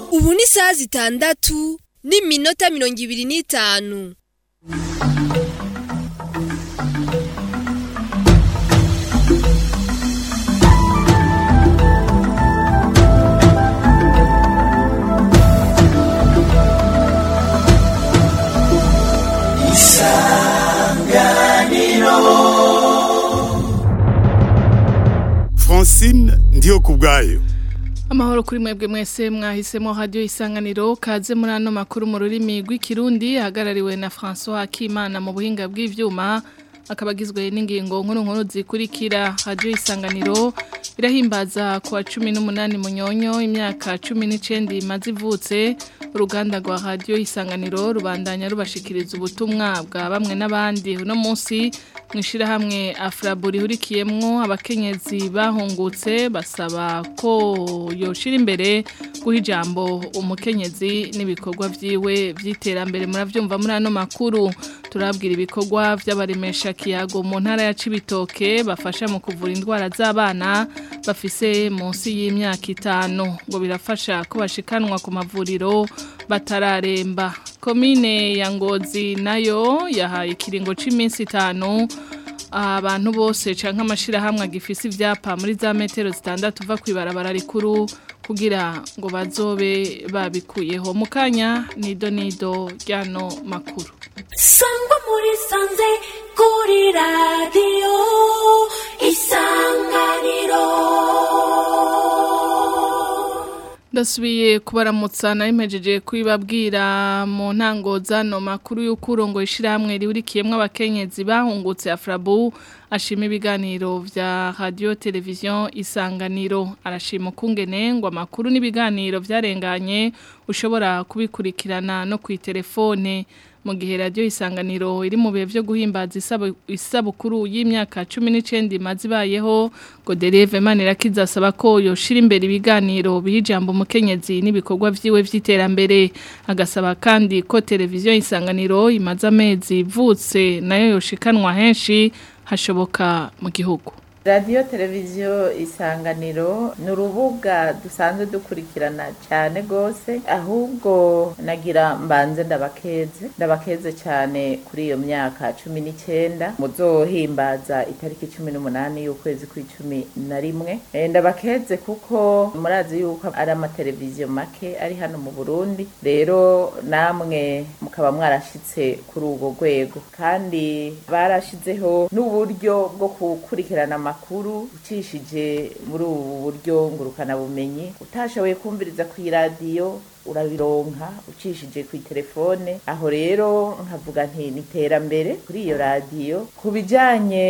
ubu ni isaha zitandatu n'iminota mirongo ibiri n'itanu francine ndiyo ku bwayo Amahoro kuri mwebwe mwese mwahisemo radio isanganiro kaze muri ano makuru mu rurimi rw'ikirundi hagarariwe na François Akimana mu buhinga bw'ivyuma akabagizwe n'ingingo nkuru nkuru zikurikira radio isanganiro irahimbaza ku wa 18 munyonyo imyaka 19 imaze ivutse uruganda rwa radio isanganiro rubandanya rubashikiriza ubutumwa bwa bamwe n'abandi uno munsi mwishira hamwe afraburi hurikiyemwo abakenyezi bahungutse basaba ko yoshira imbere guha ijambo umukenyezi n'ibikorwa vyiwe vy'iterambere muravyumva muri ano makuru turabwira ibikorwa vy'abaremesha kiyago mu ntara ya Cibitoke bafasha mu kuvura indwara z'abana bafise munsi y'imyaka itanu ngo birafasha ko bashikanwa ku mavuriro batararemba komine ya Ngozi nayo yahaye ikiringo c'iminsi itanu abantu bose canke amashirahamwe agifise ivyapa muri za metero zitandatu uva kwibarabara rikuru kugira ngo bazobe babikuyeho mukanya nido nido ryano makuru sangwa muri sanze kuri radiyo isanganiro ndasubiye kubaramutsa nayo impejeje kubibabwira mu ntango zano makuru y'ukurongo ishyirahamwe rihurikiyemo abakenyezi bahungutse afrabu ashima ibiganiro vya radio televiziyo isanganiro arashima ukungene ngo amakuru n'ibiganiro vyarenganye ushobora kubikurikirana no ku telefone mu gihe radio isanganiro iri mu bihe vyo guhimbaza isabukuru y'imyaka 19 imaze ibayeho ngo Dereve Manirakiza asaba ko yoshira imbere ibiganiro bijambo umukenyezi n'ibikorwa vyiwe vy'iterambere agasaba kandi ko televiziyo isanganiro imaze amezi ivutse nayo yoshikanwa henshi hashoboka mu gihugu radiyo televiziyo isanganiro ni urubuga dusanzwe dukurikirana cyane rwose ahubwo nagira mbanze ndabakeze ndabakeze cyane kuri iyo myaka cumi n'icyenda muzohimbaza itariki cumi n'umunani y'ukwezi kw'icumi na rimwe ndabakeze kuko murazi yuko ari amateleviziyo make ari hano mu burundi rero namwe mukaba mwarashyitse kuri urwo rwego kandi barashyizeho n'uburyo bwo gukurikirana amakuru ucishije muri ubu buryo ngurukanabumenyi utashoboye kumviriza ku iradiyo urabironka ucishije ku telefone aho rero nkavuga nti ni iterambere kuri iyo radiyo ku bijyanye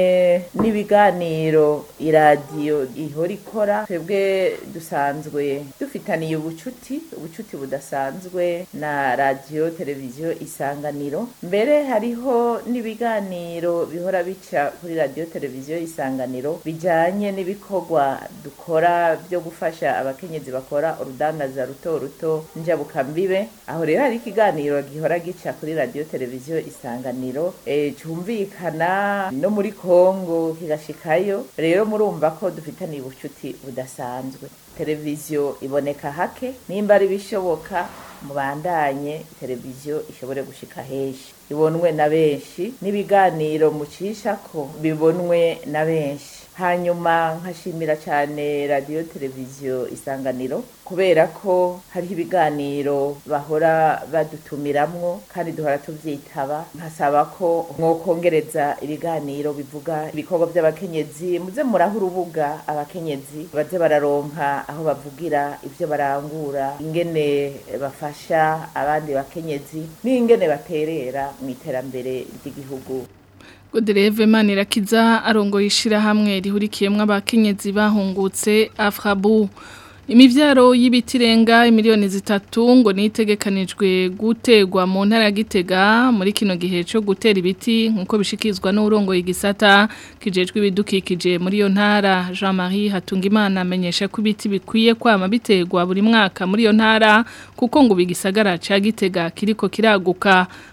n'ibiganiro iradiyo ihora ikora twebwe dusanzwe dufitaniye ubucuti ubucuti budasanzwe na radiyo televiziyo isanganiro mbere hariho n'ibiganiro bihora bica kuri radiyo televiziyo isanganiro bijyanye n'ibikorwa dukora byo gufasha abakenyezi bakora urudangaza ruto ruto njabukambibe aho rero hari ikiganiro gihora gica kuri radiyo televiziyo isanganiro e, cyumvikana no muri kongo kigashikayo rero murumva ko dufitaniye ubucuti budasanzwe televiziyo iboneka hake nimba ari bishoboka mubandanye televiziyo ishobore gushika henshi ibonwe na benshi n'ibiganiro mucisha ko bibonwe na benshi hanyuma nkashimira cyane radiyo televiziyo isanganiro kubera ko hariho ibiganiro bahora badutumiramwo kandi duhora tubyitaba nkasaba ko mwokongereza ibiganiro bivuga ibikorwa by'abakenyezi muze muraho urubuga abakenyezi baze bararonka aho bavugira ibyo barangura ingene bafasha abandi bakenyezi n'ingene baterera mu iterambere ry'igihugu Godereve Manirakiza arongoye ishirahamwe rihurikiyemwo abakenyezi bahungutse Afrabu Imivyaro y'ibitirenga imiliyoni zitatu ngo nitegekanijwe gutegwa mu ntara ya Gitega muri kino gihe cyo gutera ibiti nkuko bishikizwa n'urongo igisata kijejwe ibidukikije muri iyo ntara Jean-Marie Hatungimana amenyesha ko ibiti bikwiye kwama bitegwa buri mwaka muri iyo ntara kuko ngo bigisagara ca Gitega kiriko kiraguka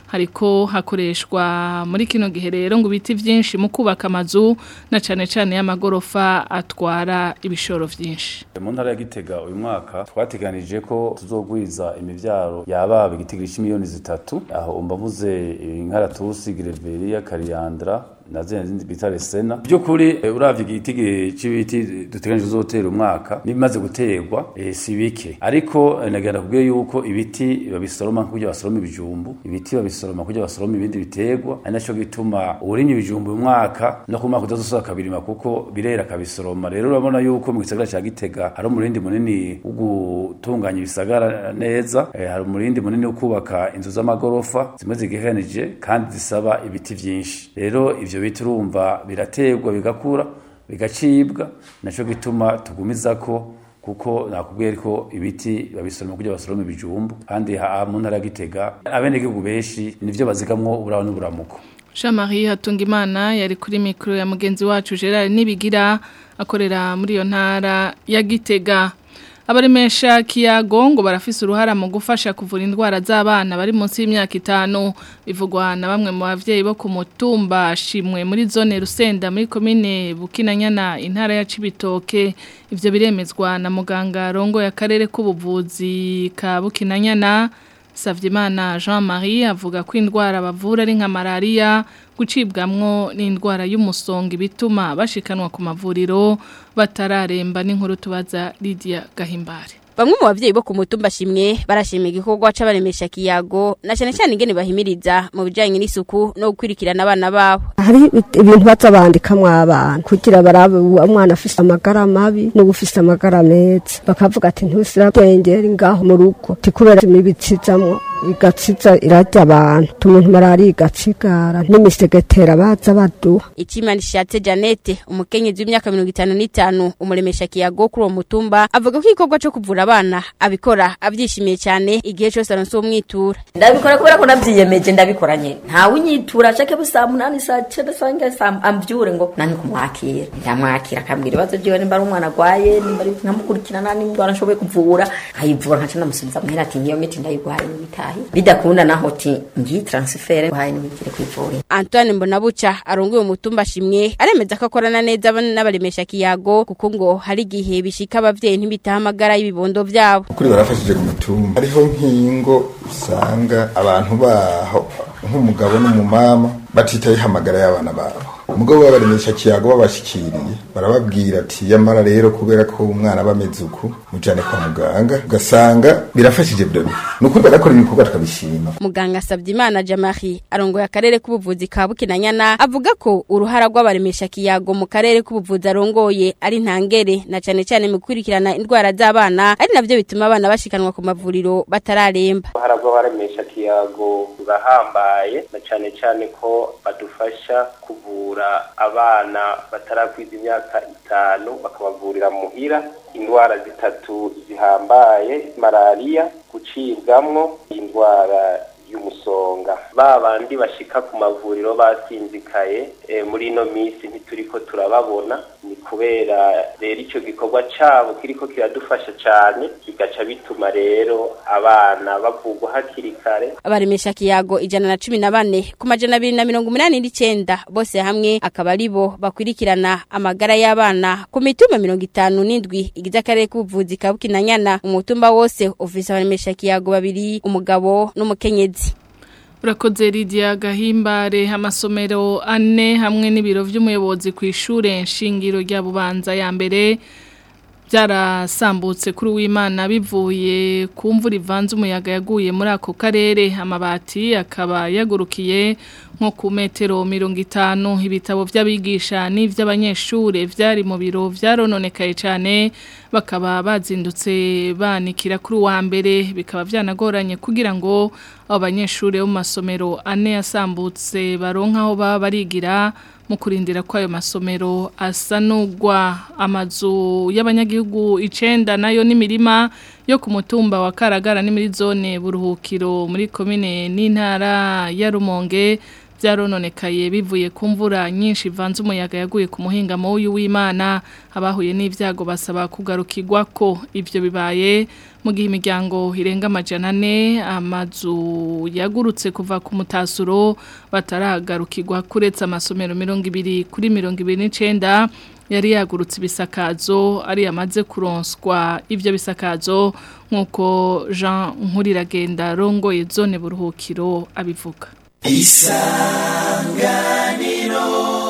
hariko hakoreshwa muri kino gihe rero ngo ibiti byinshi mu kubaka amazu na cane cane y'amagorofa atwara ibishoro vyinshi mu ntara ya Gitega uyu mwaka twateganije ko tuzogwiza imivyaro yababa igitigiri c'imiliyoni zitatu aho mbavuze inkaratusi Greveria Kariandra na zindi bita resena byukuri uravye igitigi c'ibiti duteganije uzotera umwaka nibimaze guterwa e, si bike ariko nagenda kubwiye yuko ibiti babisoroma kugira basoroma ibijumbu ibiti babisoroma kugira basoroma ibindi biterwa ari naco gituma uburimye ibijumbu uyu mwaka no ku mwaka udazosoza kabirima kuko birera kabisoroma rero urabona yuko mu gisagara ca Gitega hari umurindi munini wo gutunganya ibisagara neza e, hari umurindi munini wo kubaka inzu z'amagorofa zimwe zigekanije kandi zisaba ibiti vyinshi rero ivyo biti urumva biraterwa bigakura bigacibwa naco gituma tugumiza ko kuko nakubwiye ariko ibiti babisoroma kugira basorome ibijumbu kandi mu ntara ya Gitega abenegihugu benshi nivyo bazigamwo uburaho n'uburamuko Jean-Marie Hatungimana yari kuri mikro ya mugenzi wacu Gerard Nibigira akorera muri iyo ntara ya Gitega abaremesha kiyago ngo barafise uruhara mu gufasha kuvura indwara z'abana bari munsi y'imyaka itanu bivugwa na bamwe mu bavyeyi bo ku mutumba shimwe muri zone Rusenda muri komine Bukinanyana intara ya Cibitoke ivyo biremezwa na muganga rongo ya karere k'ubuvuzi ka Bukinanyana Savyimana Jean-Marie avuga ko indwara bavura ari nka malaria gucibwamwo n'indwara y'umusonga bituma bashikanwa ku mavuriro batararemba n'inkuru tubaza Lydia Gahimbare Bamwe mu bavyeyi bo ku mutumba shimwe barashima igikorwa c'abaremesha kiyago na cyane cyane ingene bahimiriza mu bijanye n'isuku no gukwirikirana abana babo. Hari ibintu baza bandikamwo abana kugira barabe umwana afise amagara mabi no gufise amagara meza bakavuga ati ntusira bwengera ngaho mu rugo tikubera imibitsizamwo igatsiza irarya abantu tumuntu marari igatsigara n'imisegetera baza baduha Ichimani Shatse Janete umukenyezi w'imyaka 55 umuremesha kiyago kuri uwo mutumba avuga ko igikorwa cyo kuvura abana abikora abyishimiye cyane igihe cyose aronse umwitura ndabikora kubera ko navyiyemeje ndabikoranye ntawe unyitura shake busa munani saa cyenda sange saa ambyure ngo nani kumwakira ndamwakira akambwira ibibazo byiwe nimba ari umwana agwaye nimba ari nkamukurikirana nimba arashoboye kuvura nkayivura nkaca namusubiza muhera ati ngiyo miti ndayiguhaye n'ibitahi bidakunda naho ti ngiyi transfert guhaye n'ibigire kwivura Antoine Mbonabuca arongoye umutumba shimwe aremeza ko akorana neza n'abaremesha kiyago kuko ngo hari igihe bishika abavyeyi ntibitahamagara ibibondo vyabo kuri barafashije ku mutumba hariho nk'ingo usanga abantu baho nk'umugabo n'umumama batitaye hamagara y'abana babo umugabo babaremesha kiyago babashikiriye barababwira ati yamara rero kubera ko umwana aba ameze uku mujane kwa muganga ugasanga birafashije byo nukuri barakora ibikorwa tukabishima muganga Savyimana Jamari arongoye akarere k'ubuvuzi ka Bukinanyana avuga ko uruhara rw'abaremesha kiyago mu karere k'ubuvuzi arongoye ari ntangere na cyane cyane mu kwirikirana indwara z'abana ari navyo bituma abana bashikanwa ku mavuriro batararemba uruhara rw'abaremesha kiyago rurahambaye na cyane cyane ko badufasha kuvura abana batarakwiza imyaka itanu bakabavurira muhira indwara zitatu zihambaye malariya gucibwamwo indwara y'umusonga ba bandi bashika ku mavuriro basinzikaye e, muri ino minsi ntituriko turababona ni kubera rero ico gikorwa cabo kiriko kiradufasha cane bigaca bituma rero abana bavugwa hakiri kare abaremesha kiyago ijana na cumi na bane ku majana abiri na mirongo umunani n'icenda bose hamwe akaba ari bo bakwirikirana amagara y'abana ku mitumba mirongo itanu n'indwi igize akarere k'ubuvuzi ka bukinanyana umutumba wose ufise abaremesha kiyago babiri umugabo n'umukenyezi Urakoze Lydia Gahimbare amasomero ane hamwe n'ibiro vy'umuyobozi ku ishure nshingiro rya Bubanza ya mbere byarasambutse kuri w'Imana bivuye ku mvura ivanze umuyaga yaguye muri ako karere amabati akaba yagurukiye nko ku metero mirongo itanu ibitabo by'abigisha n'ivy'abanyeshure vyari mu biro vyarononekaye cyane bakaba bazindutse banikira kuri wa mbere bikaba byanagoranye kugira ngo abo banyeshure bo mu masomero ane yasambutse baronka aho baba barigira mu kurindira ko ayo masomero asanugwa amazu y'abanyagihugu icenda nayo n'imirima yo ku mutumba wa Karagara ni muri zone buruhukiro muri komine n'intara ya Rumonge byarononekaye bivuye ku mvura nyinshi ivanze umuyaga yaguye ku muhingamo w'uyu w'Imana abahuye n'ivyago basaba kugarukirwa ko ivyo bibaye mu gihe imiryango irenga amajana ane amazu yagurutse kuva ku mutasuro bataragarukirwa kuretse amasomero mirongo ibiri kuri mirongo ibiri n'icenda yari yagurutse ibisakazo ari yamaze kuronswa ivyo bisakazo nk'uko Jean Nkuriragenda rongoye zone buruhukiro abivuga isanganiro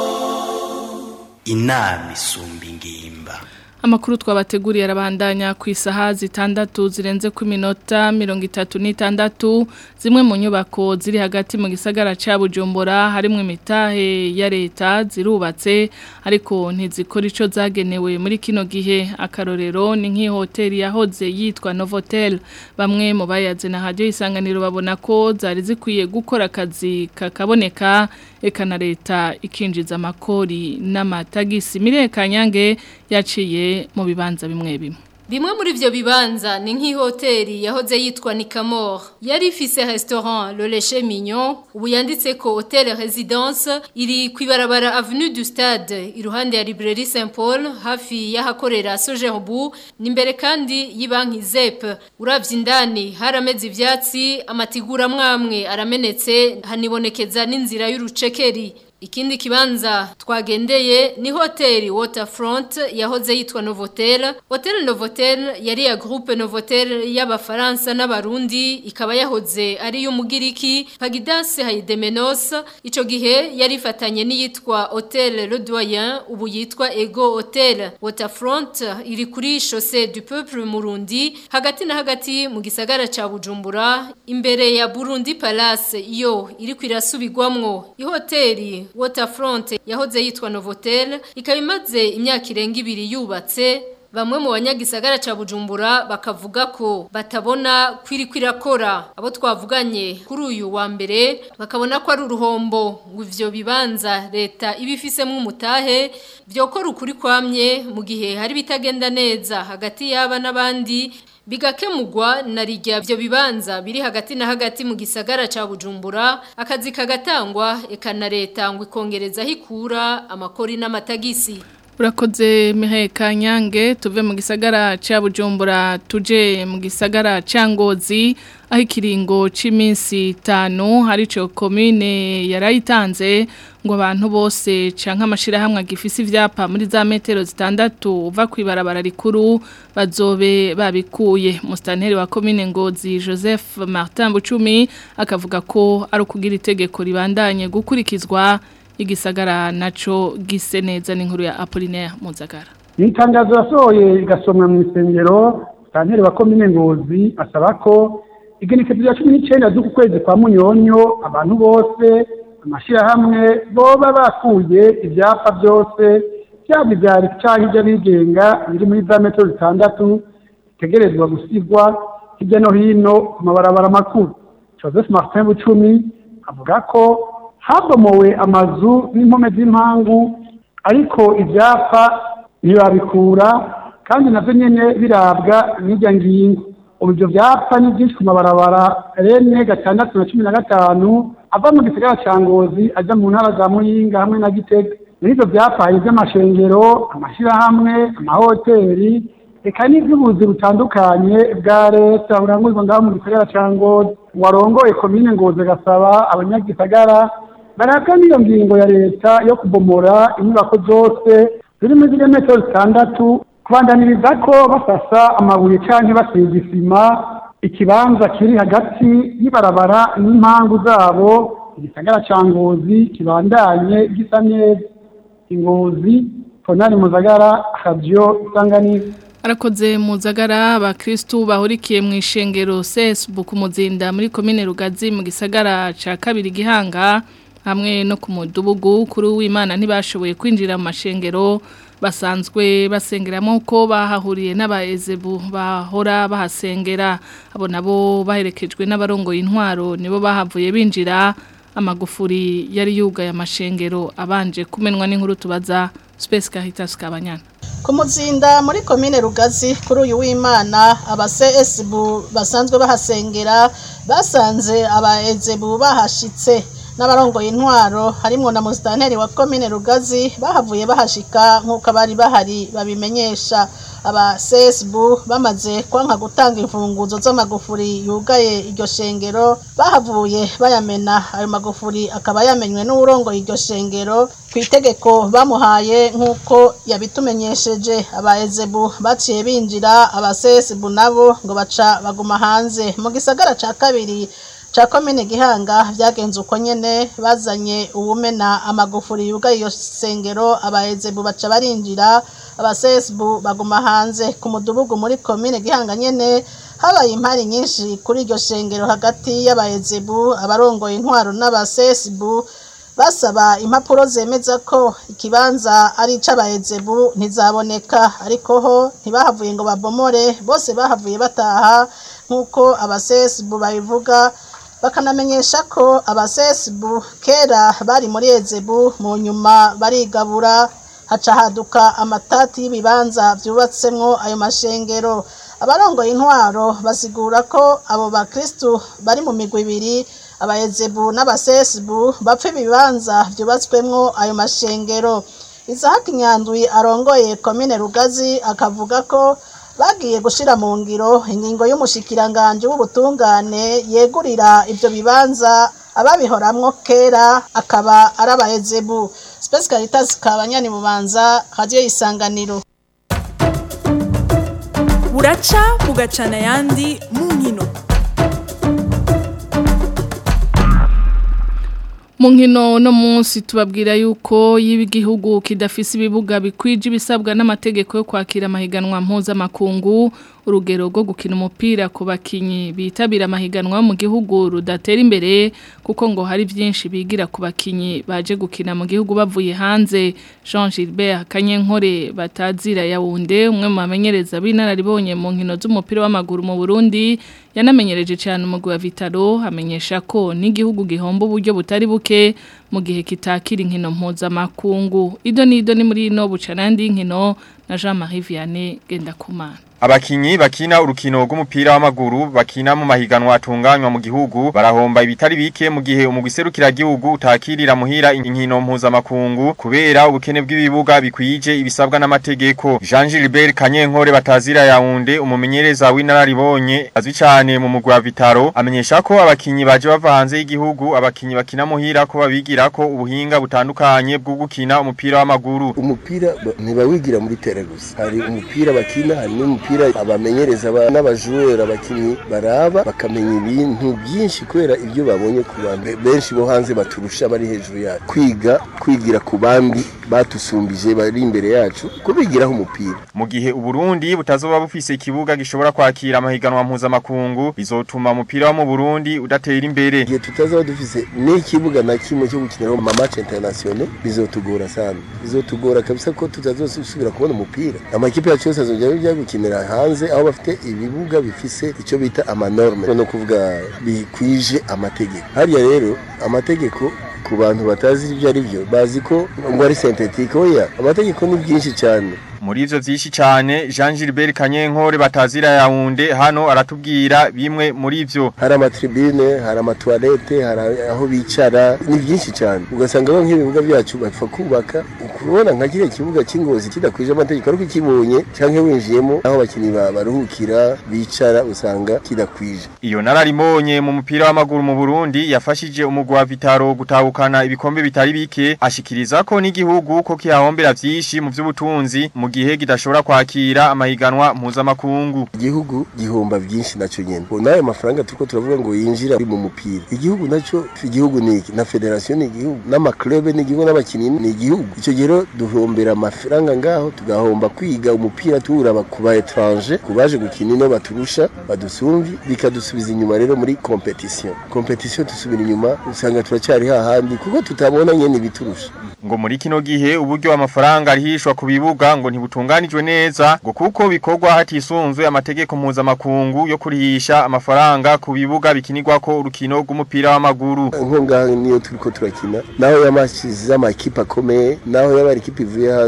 inama isumba ingimba Amakuru twabateguriye arabandanya ku isaha zitandatu zirenze ku minota mirongo itatu n'itandatu zimwe mu nyubako ziri hagati mu gisagara ca Bujumbura harimwo imitahe ya leta zirubatse ariko ntizikora ico zagenewe muri kino gihe akarorero ni nk'ihoteli yahoze yitwa Novotel bamwe mu bayaze na radio isanganiro babona ko zari zikwiye gukora akazi kakaboneka eka na leta ikinjiza amakori n'amatagisi Mireye Kanyange yaciye mu bibanza bimwe bimwe Bimwe muri vyo bibanza ni nk'ihoteli yahoze yitwa Nikamor. Yari ifise restaurant Le Leche Mignon, ubu yanditse ko Hotel Residence iri kwibarabara Avenue du Stade, iruhande ya Librairie Saint Paul, hafi y'ahakorera Sojerbu, nimbere kandi y'ibanki ZEP. Uravye indani harameze ivyatsi, amatigura mwamwe aramenetse, hanibonekeza n'inzira y'urucekeri. Ikindi kibanza twagendeye ni hoteli Waterfront yahoze yitwa Novotel. Hotel Novotel yari ya groupe Novotel y'abafaransa n'abarundi ikaba yahoze ari y'umugiriki Pagidas Haydemenos ico gihe yari ifatanye n'iyitwa Hotel Le Doyen ubu yitwa Ego Hotel. Waterfront iri kuri chaussée du peuple Murundi hagati na hagati mu gisagara ca Bujumbura imbere ya Burundi Palace yo iri kwirasubirwamwo. Ihoteli Waterfront yahoze yitwa Novotel ikaba imaze imyaka irenga ibiri yubatse bamwe mu banyagisagara ca Bujumbura bakavuga ko batabona kwiri kwirakora abo twavuganye kuri uyu wa mbere bakabona ko ari uruhombo ngo ivyo bibanza leta ibifisemo umutahe vyokora ukuri kwamye mu gihe hari bitagenda neza hagati y'aba n'abandi bigakemugwa na rijya byo bibanza biri hagati na hagati mu gisagara ca Bujumbura akazi kagatangwa eka na leta ngo ikongereza hikura amakori n'amatagisi Urakoze Mihaye Kanyange tuve mu gisagara ca Bujumbura tuje mu gisagara ca Ngozi aho ikiringo c'iminsi 5 harico commune yarayitanze ngo abantu bose canka amashira hamwe agifise ivyapa muri za metero zitandatu uva kwibarabara rikuru bazobe babikuye mustanteri wa commune Ngozi Joseph Martin Bucumi akavuga ko ari ukugira itegeko ribandanye gukurikizwa igisagara naco gise neza n'inkuru ya Apollinaire Muzagara ni itangazo yasohoye igasomwa mu isengero santeri wa komine ngozi asaba ko igenekezo rya cumi n'icenda z'uku kwezi kwa munyonyo abantu bose amashirahamwe boba bakuye ivyapa byose byaba ivya leta canke ivy'abigenga biri muri za metero zitandatu bitegerezwa gusigwa hirya no hino ku mabarabara makuru joseph martin bucumi avuga ko habomowe amazu n'impome z'impangu ariko ibyapa ntibabikura kandi nabyo nyine birabwa n'irya ngingo ubu ibyo byapa ni byinshi ku mabarabara rene gatandatu na cumi na gatanu ava mu gisagara cya ngozi ajya mu ntara za muyinga hamwe na gitega muri ibyo byapa hari iby'amashengero amashyirahamwe amahoteli reka n'iby'ubuzi butandukanye bwa leta buranguzwa ngaho mu gisagara cya ngozi warongoye komine ngozi agasaba abanyagisagara barabwa n'iyo ngingo ya leta yo kubomora inyubako zose ziri muri ziriya metero zitandatu kubandaniriza ko basasa amabuye cyangwa basiga isima ikibanza kiri hagati y'ibarabara n'impangu zabo igisagara cya ngozi kibandanye gisa neza ingozi tonari muzagara habyo isanganiro Arakoze muzagara abakristu bahurikiye mu ishengero Facebook muzinda muri komine Rugazi mu gisagara ca kabiri gihanga hamwe no ku mudugudu kuri w'Imana ntibashoboye kwinjira mu mashengero basanzwe basengeramo ko bahahuriye n'abaezebu bahora bahasengera abo nabo baherekejwe n'abarongoye intwaro nibo bahavuye binjira amagufuri yari yugaye amashengero abanje kumenwa n'inkuru tubaza Space Caritas Kabanyana ku muzinda muri komine rugazi kuri uyu w'imana abasesebu basanzwe bahasengera basanze abaezebu bahashitse n'abarongoye intwaro harimwo na musitanteri wa komine rugazi bahavuye bahashika nk'uko abari bahari babimenyesha aba sesebu bamaze kwanka gutanga imfunguzo z'amagufuri yugaye iryo shengero bahavuye bayamena ayo magufuri akaba yamenywe n'uwurongoye iryo shengero ku itegeko bamuhaye nk'uko yabitumenyesheje aba ezebu baciye binjira aba sesebu nabo ngo baca baguma hanze mu gisagara ca kabiri ca komine gihanga vyagenze uko nyene bazanye uwumena amagufuri yugaye iyo sengero abahezebu baca barinjira abasesbu baguma hanze ku mudugudu muri komine gihanga nyene habaye impari nyinshi kuri iryo shengero hagati y'abahezebu abarongoye intwaro n'abasesbu basaba impapuro zemeza ko ikibanza ari ic'abahezebu ntizaboneka ariko ho ntibahavuye ngo babomore bose bahavuye bataha nk'uko abasesbu babivuga bakanamenyesha ko abasesibu kera bari muri ezebu mu nyuma barigabura haca haduka amatati y'ibibanza byubatsemwo ayo mashengero abarongoye intwaro basigura ko abo bakristu bari mu migwi ibiri abayezebu n'abasesibu bapfa ibibanza byubatswemwo ayo mashengero isahaki nyandwi arongoye komine rugazi akavuga ko bagiye gushira mu ngiro ingingo y'umushikiranganje w'ubutungane yegurira ivyo bibanza ababihoramwo kera akaba ari abahezebu Space Caritas kabanyani bubanza radio isanganiro buraca bugacana yandi mu nkino mu nkino no munsi tubabwira yuko y'igihugu kidafise ibibuga bikwije ibisabwa n'amategeko yo kwakira amahiganwa mpuzamakungu urugero rwo gukina umupira ku bakinyi bitabira amahiganwa mu gihugu rudatera imbere kuko ngo hari byinshi bigira ku bakinyi baje gukina mu gihugu bavuye hanze Jean Gilbert Kanyenkore batazira yawunde umwe mu bamenyereza b'inararibonye mu nkino z'umupira w'amaguru mu Burundi yanamenyereje cyane umugwi wa Vitalo amenyesha ko n'igihugu gihomba uburyo butari buke mu gihe kitakira inkino mpuzamakungu ido nido ni muri ino bucanandi inkino na Jean Marie Vianney Gendakumana Abakinyi bakina urukino rw'umupira w'amaguru bakina mu mahiganwa atunganywa mu gihugu barahomba ibitari bike mu gihe umugwiserukira gihugu utakirira muhira inkino mpuzamakungu kubera ubukene bw'ibibuga bikwije ibisabwa n'amategeko Jean Gilbert Kanyenkore batazira yaunde umumenyereza w'inararibonye azwi cyane mu mugwi wa Vitaro amenyesha ko abakinyi baje bava hanze y'igihugu abakinyi bakina muhira ko babigira ko ubuhinga butandukanye bwo gukina umupira w'amaguru umupira ntibawigira muri tere gusa hari umupira bakina hari n'umupira abamenyereza n'abajurera abakinyi baraba bakamenya ibintu byinshi kubera ibyo babonye ku bandi benshi bo hanze baturusha bari hejuru yacu kwiga kwigira ku bandi batusumbije bari imbere yacu kubigiraho umupira mu gihe uburundi butazoba bufise ikibuga gishobora kwakira amahiganwa mpuzamakungu bizotuma umupira wo mu burundi udatera imbere igihe tutazaba dufise n'ikibuga na kimwe cyo gukiniraho mu match international bizotugora sana bizotugora kabisa ko tutazosubira kubona umupira amakipe yacu yose azongera bijya gukinira hanze aho bafite ibibuga bifise icyo bita amanorme no kuvuga bikwije amategeko hariya rero amategeko ku bantu batazi ibyo ari byo bazi ko ngo ari synthetique oya amategeko ni byinshi cyane muri ivyo vyinshi cyane Jean Gilbert Kanyenkore batazira yaunde hano aratubwira bimwe muri ivyo hari amatribune hari amatoilette hari aho bicara ni byinshi cyane ugasanga bo nk'ibibuga byacu bapfa kubaka ukubona nka kiriya kibuga cy'ingozi kidakwije amategeko ariko ukibonye cyangwa winjiyemo aho abakinnyi baruhukira bicara usanga kidakwije iyo nararimonye mu mupira w'amaguru mu Burundi yafashije umugwi wa Vitaro gutahukana ibikombe bitari bike ashikiriza ko n'igihugu ko kihahombera vyinshi mu vy'ubutunzi mu gihe kidashobora kwakira amahiganwa mpuzamakungu igihugu gihomba byinshi naco nyene nayo mafaranga turiko turavuga ngo yinjira mu mupira igihugu naco igihugu ni iki na federation ni igihugu n'amaklube ni igihugu n'abakinyi ni igihugu ico gihe duhombera amafaranga ngaho tugahomba kwiga umupira tuwuraba ku ba étranger ku baje gukina ino baturusha badusumvi bikadusubiza inyuma rero muri competition competition tusubira inyuma usanga turacyari hahandi kuko tutabona nyene ibiturusha ngo muri kino gihe uburyo amafaranga arihishwa ku bibuga ngo ntibutunganijwe neza ngo kuko bikorwa hatisunzwe amategeko mpuzamakungu yo kurihisha amafaranga ku bibuga bikinirwako urukino rw'umupira w'amaguru nko ngaho niyo turiko turakina naho yamashize amakipe akomeye naho yaba ari ikipe ivuye hanze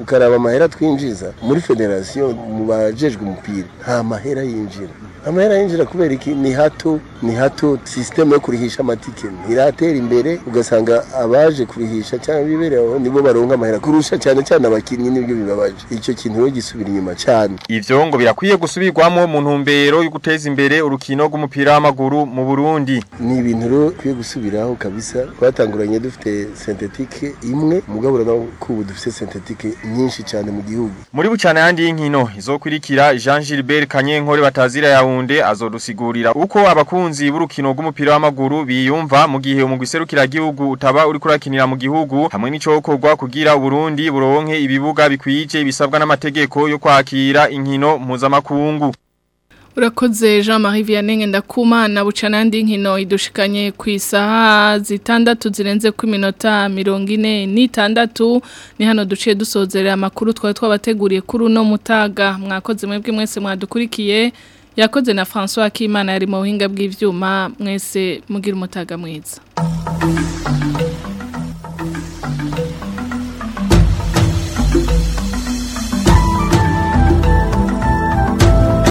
ukaraba amahera twinjiza muri federasiyo mu bajejwe umupira nta mahera yinjira amahera yinjira kubera iki ni hato ni hato sisiteme yo kurihisha amatike ntiratera imbere ugasanga abaje kurihisha cyangwa bibereye aho nibo baronka amahera kurusha cyane cyane abakinnyi nibyo bibabaje icyo kintu rero gisubira inyuma cyane Ivyo ngo birakwiye gusubirwamo mu ntumbero yo guteza imbere urukino rw'umupira w'amaguru mu Burundi. ni ibintu rero bikwiye gusubiraho kabisa twatanguranye dufite sentetike imwe mugabo urabona ko ubu dufite sentetike nyinshi cyane mu gihugu Muri bucana yandi y'inkino izokurikira Jean Gilbert Kanyenkore batazira yaunde azodusigurira uko abakunzi b'urukino rw'umupira w'amaguru biyumva mu gihe umugwi serukira gihugu utaba uri kurakinira mu gihugu hamwe n'icokorwa kugira Burundi buronke ibibuga bikwije bisabwa n'amategeko yo kwakira inkino mpuzamakungu. Urakoze Jean-Marie Vianney ndakumana bucana yandi nkino idushikanye ku isaha zitandatu zirenze ku minota mirongo ine n'itandatu ni hano duciye dusozerera amakuru twari twabateguriye kuri uno mutaga mwakoze mwebwe mwese mwadukurikiye yakoze na François Akimana yari mu buhinga bw'ivyuma mwese mugira umutaga mwiza